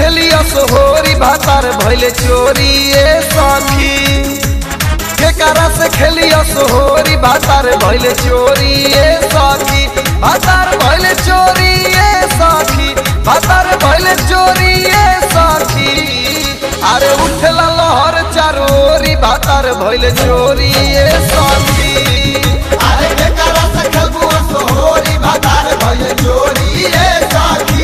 खेलिया सोहोरी भातार भैले चोरी ए सखी केकरा से खेलिया सोहोरी भातार भैले चोरी ए सखी भातार भैले चोरी ए सखी भातार भैले चोरी ए सखी अरे उठला लहर चारोरी भातार भैले चोरी ए सखी अरे केकरा से खेलबू सोहोरी भातार भइल चोरी ए साथी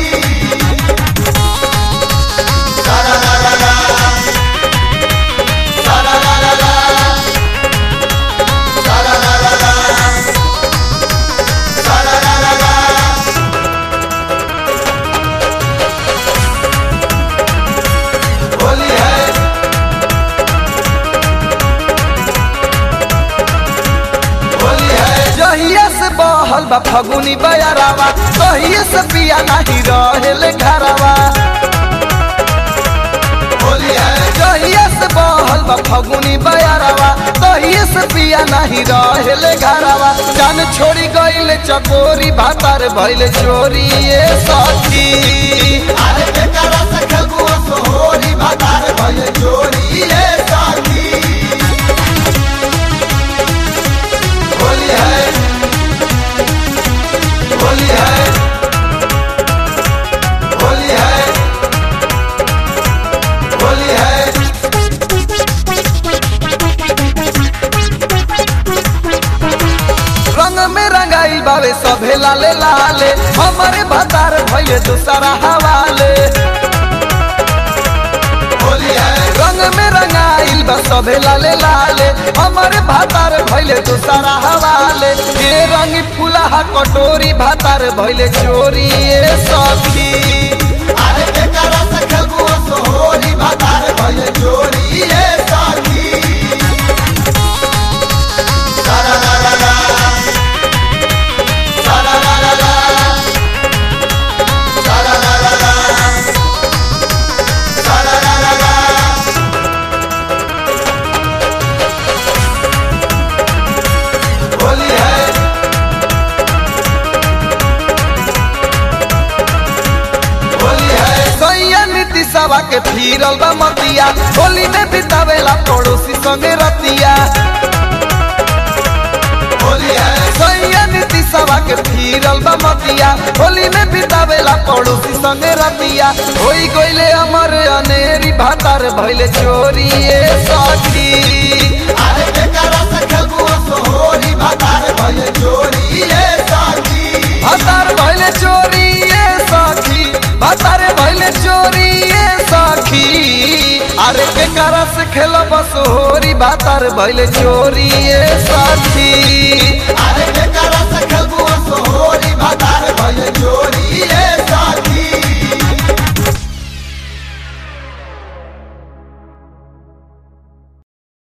सारा ला ला ला सारा ला ला ला सारा ला ला ला सारा ला ला ला होली है होली है जहिया से बहल बा फगुनी बयरावा तहिए से पिया नहीं रहेले घरवा होली है जहिया से बहल बा फगुनी बयरावा तहिए से पिया नहीं रहेले घरवा जान छोड़ी गईले चकोरी भातार भइले चोरी ए सखी अरे केकरा से खेलबू सोहोरी भातार भइल चोरी ए साथी होली है होली है होली है होली है रंग में रंगाई बावे सभे लाले लाले हमारे भातार भइले दूसरा हवाले होली है रंग में रंगाइल बा सभे लाले लाले हमारे भातार भइले दूसरा हवाले ये रंगी फुलाहा कटोरी भातार भइले चोरी ए सखी अरे केकरा से खेलबू सोहोरी भातार भइल चोरी ए साथी सारा ला ला ला सारा ला ला ला सारा ला ला ला सारा ला ला ला होली है होली है सैया नीति सभा के फिरल बा मतिया होली में बितावेला पड़ोसी संगे रतिया होली है सैया नीति सभा के फिरल बा मतिया होली में बितावेला पड़ोसी संगे रतिया होई गइले अमर अनेरी भातार भइले चोरी ए सखी अरे केकरा से खेलबू सोहोरी भातार भइल चोरी ए साथी भातार भइले चोरी ए सखी भातार भइले चोरी ए सखी अरे केकरा से खेलब सोहरी भातार भइले चोरी ए